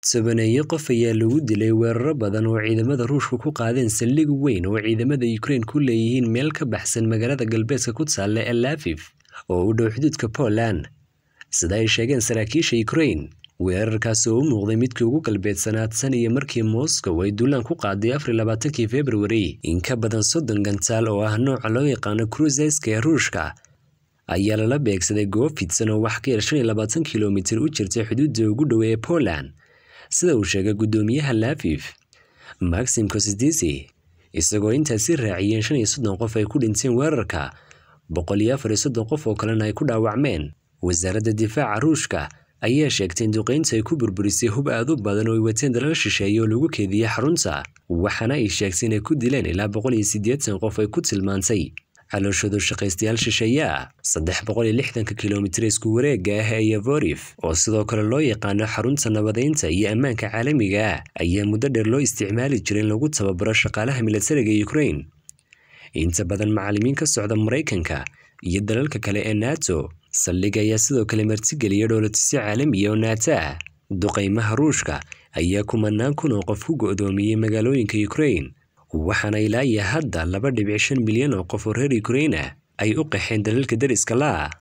Tobaneeyo qof ayaa lagu dilay weeraro badan oo ciidamada Ruushku ku qaadeen saldhig weyn oo ciidamada Ukraine ku leeyihiin meel ka baxsan magaalada galbeedka ku taalla ee Lviv oo u dhow xuduudka Poland. Sida ay sheegeen saraakiisha Ukraine, weerarkaasi oo u muuqday midkii ugu galbeedsanaa tan iyo markii Moscow ay duulaan ku qaaday afar iyo labaatankii February. In ka badan soddon gantaal oo ah nooca loo yaqaano cruiseska ee Ruushka ayaa lala beegsaday goob fidsan oo wax ka yar shan iyo labaatan kiiloomitir u jirtay xuduudda ugu dhow ee Poland. sida uu sheegay guddoomiyaha Lviv Maxim Kosydisi isagoo intaasi raaciyeen shan iyo soddon qof ay ku dhinteen weerarka boqol iyo afar iyo soddon qof oo kalena ay ku dhaawacmeen wasaaradda difaaca ruushka ayaa sheegtay in duqeynta ay ku burburisay hub aad u badan oo ay wateen dalal shisheeye oo lagu keediyey xarunta waxaana ay sheegtay inay ku dileen ilaa boqol iyo siddeetan qof ay ku tilmaantay calooshoodu shaqaystayaal shisheeye ah saddex boqol iyo lixdanka kilomitir isku wareega ah ee Yavoriv oo sidoo kale loo yaqaano xarunta nabadeynta iyo ammaanka caalamiga ah ayaa muddo dheer loo isticmaali jiray in lagu tababaro shaqaalaha militariga Ukraine inta badan macallimiin ka socda Mareykanka iyo dalalka kale ee NATO saldhig ayaa sidoo kale martigeliyay dhoolatisyo caalamiya oo NATO ah duqeymaha Ruushka ayaa kumanaan kun oo qof ku go'doomiyey magaalooyinka Ukraine waxaana ilaa iyo hadda laba dhibic shan milyan oo qof oo reer Ukraine ah ay u qaxeen dalalka deriska la ah